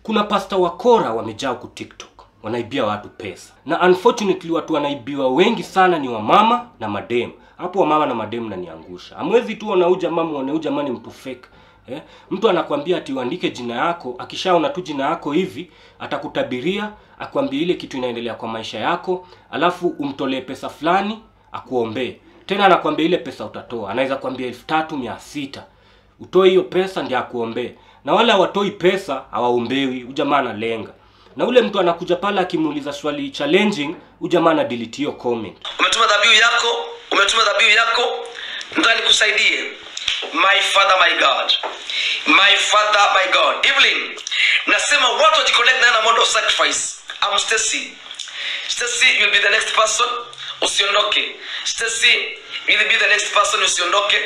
kuna pasta wakora wamejaa huku tiktok wanaibia watu pesa na unfortunately watu wanaibiwa wengi sana ni wamama na madem hapo wamama na madem naniangusha amwezi tu wanau jamaa muone jamaa ni mtu fake eh? mtu anakwambia ati uandike jina yako akishaona tu jina yako hivi atakutabiria akwambia ile kitu inaendelea kwa maisha yako alafu umtolee pesa fulani akuombee tena anakwambia ile pesa utatoa anaweza kwambia elfu tatu mia sita utoe hiyo pesa ndio akuombee na wale hawatoi pesa hawaombewi ujamaa analenga na ule mtu anakuja pale akimuuliza swali challenging ujamaa ana delete hiyo comment umetuma dhabihu yako umetuma dhabihu yako nataka nikusaidie my father my god my father my god evelyn nasema watu wajiconnect na mode of sacrifice I'm Stacy Stacy you'll be the next person usiondoke Stacy you'll be the next person usiondoke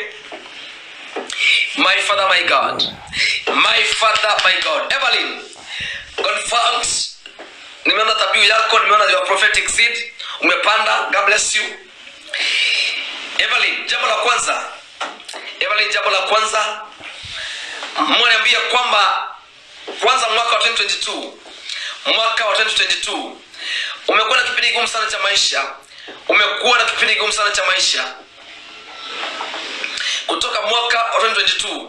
my father my god my father my god evelyn confirmed nimeona dhabihu yako nimeona your prophetic seed umepanda god bless you evelyn jambo la kwanza evelyn jambo la kwanza mwaniambia kwamba kwanza mwaka wa 2022 mwaka wa 2022 umekuwa na kipindi kigumu sana cha maisha umekuwa na kipindi kigumu sana cha maisha kutoka mwaka wa 2022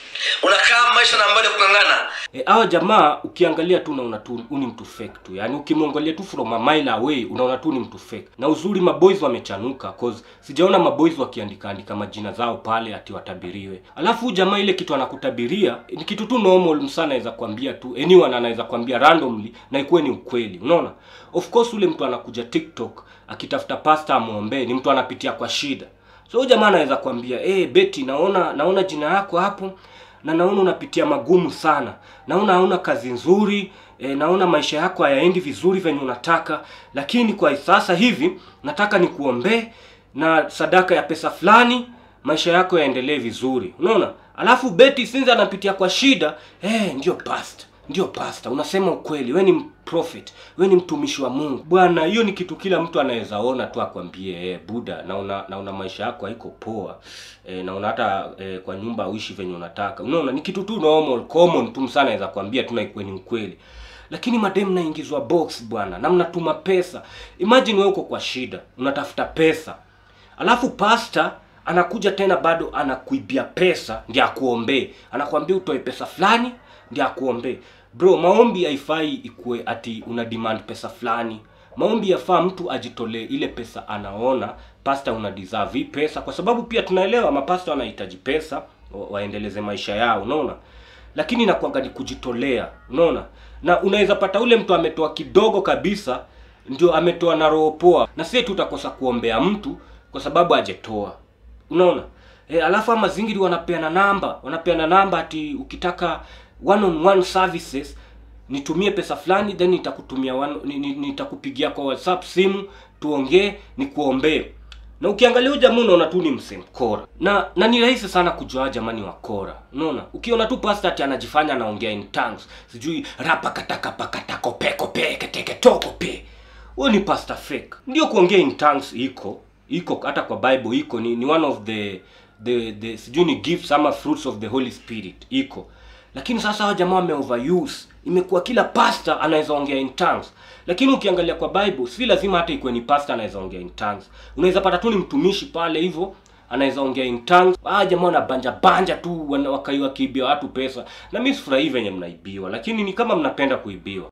unakaa maisha na ambayo ya kung'ang'ana e, hawa jamaa ukiangalia tu unaona tu uni mtu fake tu yaani ukimwangalia tu from a mile away unaona tu ni mtu fake na uzuri maboys wamechanuka cause sijaona maboys wakiandika andika majina zao pale ati watabiriwe alafu huyu jamaa ile kitu anakutabiria ni kitu tu normal msa anaweza kwambia tu anyone anaweza kwambia randomly na ikuwe ni ukweli unaona of course ule mtu anakuja tiktok akitafuta pasta amwombee ni mtu anapitia kwa shida so huyu jamaa anaweza kwambia hey, beti naona naona jina yako hapo na naona unapitia magumu sana naona hauna kazi nzuri e, naona maisha yako hayaendi vizuri venye unataka lakini kwa sasa hivi nataka nikuombee na sadaka ya pesa fulani maisha yako yaendelee vizuri unaona alafu beti sinzi anapitia kwa shida eh, ndio past ndio pasta unasema ukweli we ni prophet we ni mtumishi wa mungu bwana hiyo ni kitu kila mtu anaweza ona tu akwambie eh, buda naona naona maisha yako haiko poa eh, naona hata eh, kwa nyumba uishi venye unataka unaona ni kitu tu normal common tu msana anaweza kwambia tu na ikuwe ni ukweli lakini madem naingizwa box bwana na mnatuma pesa imagine wewe uko kwa shida unatafuta pesa alafu pasta anakuja tena bado anakuibia pesa ndi akuombee anakwambia utoe pesa fulani ndi akuombee bro maombi haifai ikuwe ati una demand pesa fulani maombi yafaa mtu ajitolee ile pesa anaona pasta una deserve hii pesa kwa sababu pia tunaelewa mapasta wanahitaji pesa wa- waendeleze maisha yao unaona lakini inakwanga ni kujitolea unaona na unaweza pata ule mtu ametoa kidogo kabisa ndio ametoa na roho poa na sie tu utakosa kuombea mtu kwa sababu ajetoa unaona e, alafu ama zingiri wanapeana namba wanapeana namba ati ukitaka one on one services nitumie pesa fulani then nitakutumia one- ni- ni- nitakupigia kwa whatsapp simu tuongee nikuombee na ukiangalia huyu jamaa unaona tu ni msemkora na na ni rahisi sana kujua jamani wakora unaona ukiona tu pastor ati anajifanya anaongea in tongues sijui rapa kataka pakata kope kope keteke toko pe huyo ni pastor fake ndio kuongea in tongues iko iko hata kwa bible iko ni, ni one of the the, the sijui ni gifts ama fruits of the holy spirit iko lakini sasa hawa jamaa wame overuse imekuwa kila pastor anaweza ongea in tongues lakini ukiangalia kwa bible si lazima hata ikuwe ni pastor anaweza ongea in tongues unaweza pata tu ni mtumishi pale hivyo anaweza ongea in tongues ah jamaa wanabanja banja tu wana- wakai wakiibia watu pesa na mimi sifurahii venye mnaibiwa lakini ni kama mnapenda kuibiwa